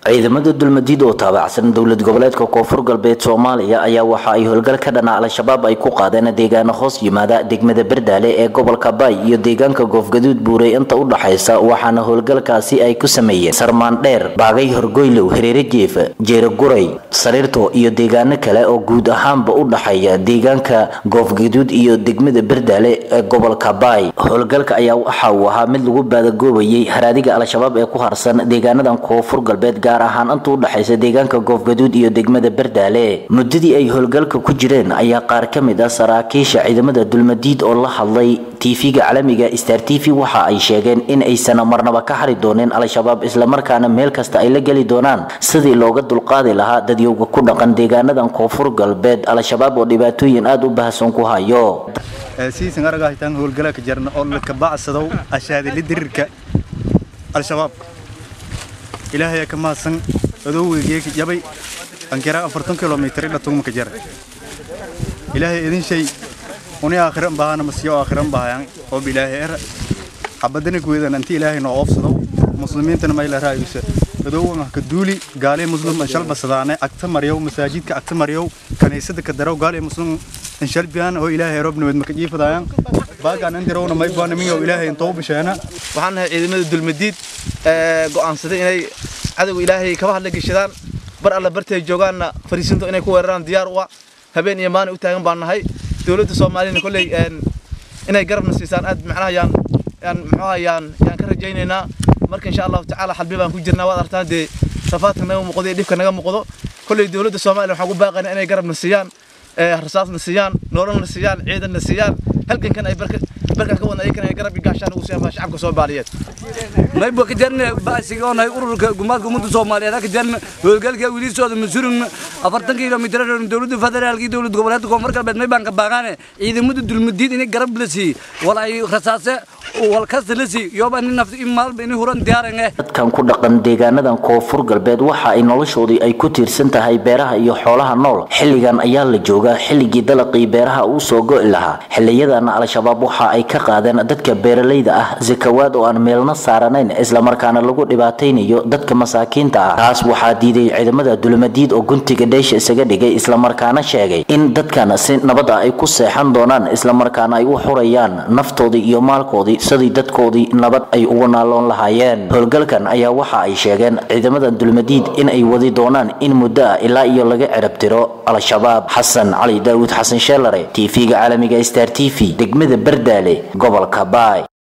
ciidamada dulmadiid oo taabacsan dowlad goboleedka koonfur galbeed soomaaliya ayaa waxa ay howlgal ka dhana al-shabaab ay ku qaadeen deegaano hoos yimaada degmada berdaale ee gobolka baay iyo deegaanka goofgaduud buurey inta u dhaxaysa waxaana howlgalkaasi ay ku sameeyeen sarmaandheer baagay horgoylow hareere jeef jeero guray sariirto iyo deegaano kale oo guud ahaanba u dhaxeeya deegaanka goofgaduud iyo degmada berdaale ee gobolka baay howlgalka ayaa waxa uu ahaa mid lagu baadagoobayay haraadiga al-shabaab ee ku harsan deegaanadan koonfur galbeed gaar ahaan inta u dhaxaysa deegaanka goofgaduud iyo degmada berdaale muddadii ay howlgalka ku jireen ayaa qaar ka mid ah saraakiisha ciidamada dulmadiid oo la hadlay tv-ga caalamiga star t v waxa ay sheegeen in aysan marnaba ka xari dooneen al-shabaab islamarkaana meel kasta ay la geli doonaan sidii looga dulqaadi lahaa dadyowga ku dhaqan deegaanadan koonfur galbeed al-shabaab oo dhibaatooyin aada u baahsan ku hayo siisan aragahaytaan howlgala ka jarna oo la kabacsadow ashaadili dirirka al-shabaab ilaahay ka mahadsan adowgeega jabay ankiraa afartan kilomitir ila tugma ka jara ilaahay idin shay uni aakhiran bahana masiyo aakhiran bahayan oo bilaahay era xabadana kuweedan anti ilaahay noo oofsado muslimiintana mayla raayusa adowan ka duuli gaale muslim shalba sadaane agta maryow masaajidka agta maryow kaniisada ka darow gaale muslim shalbiyan oo ilaahay roob nabad maka jiifadayaan baagaan intirowna may baana mingow ilaahay intoo bisheena waxaan nahay ciidamada dulmadiid go'aansaday inay cadowga ilaahay kaba hadla geshadaan bar alla bartay joogaanna fariisinto inay ku weeraraan diyaar u ah habeen iyo maalin u taagan baan nahay dowladda soomaaliyana kolley inay garabna siisaan aad macnaha yaan yaan muxuuha yaan yaan ka rajaynaynaa marka insha allahu tacaala xalbi baan ku jirnaa waad artaan dee rafaadka naga muuqdo iyo dhibka naga muuqdo kolley dowladda soomaaliya waxaan ku baaqaynaa inay garabna siiyaan rasaasna siiyaan nololna siiyaan ciidanna siiyaan halgankan ay barka barkan ka wadna ayakana ay garab iyo gaashaan ugu siiyaan shacabka soomaaliyeed mayba ka jarne baasiga oo nahay ururka gumaadka ummadda soomaaliyeed ka jarne howlgalka wiilisooda masurin afartan kilomitir dowladda federaalka iyo dowlad goboleedka koonfur galbeed may baan ka baaqaane ciidamada dulmadiid inay garab la siiy wal ay rasaase wal kasta la siiy yoba in nafta in maalba in huran diyaarange dadkan ku dhaqan deegaanadan koonfur galbeed waxa ay noloshoodii ay ku tiirsan tahay beeraha iyo xoolaha nool xilligan ayaa la joogaa xilligii dalaqii beeraha uu soo go'i lahaa xilliyadana al-shabaab waxa ay ka qaadeen dadka beeralayda ah zakawaad oo aan meelna saaranayn islamarkaana lagu dhibaataynayo dadka masaakiinta ah taas waxaa diiday ciidamada dulmadiid oo guntiga dheesha isaga dhigay islamarkaana sheegay in dadkan si nabada ay ku seexan doonaan islamarkaana ay u xurayaan naftoodii iyo maalkoodii sidii dadkoodii nabad ay ugu naaloon lahaayeen howlgalkan ayaa waxa ay sheegeen ciidamada dulmadiid in ay wadi doonaan in muddo ah ilaa iyo laga cirabtiro al-shabaab xasan cali daawud xasan sheelare tv-ga caalamiga star t v degmada berdaale gobolka baay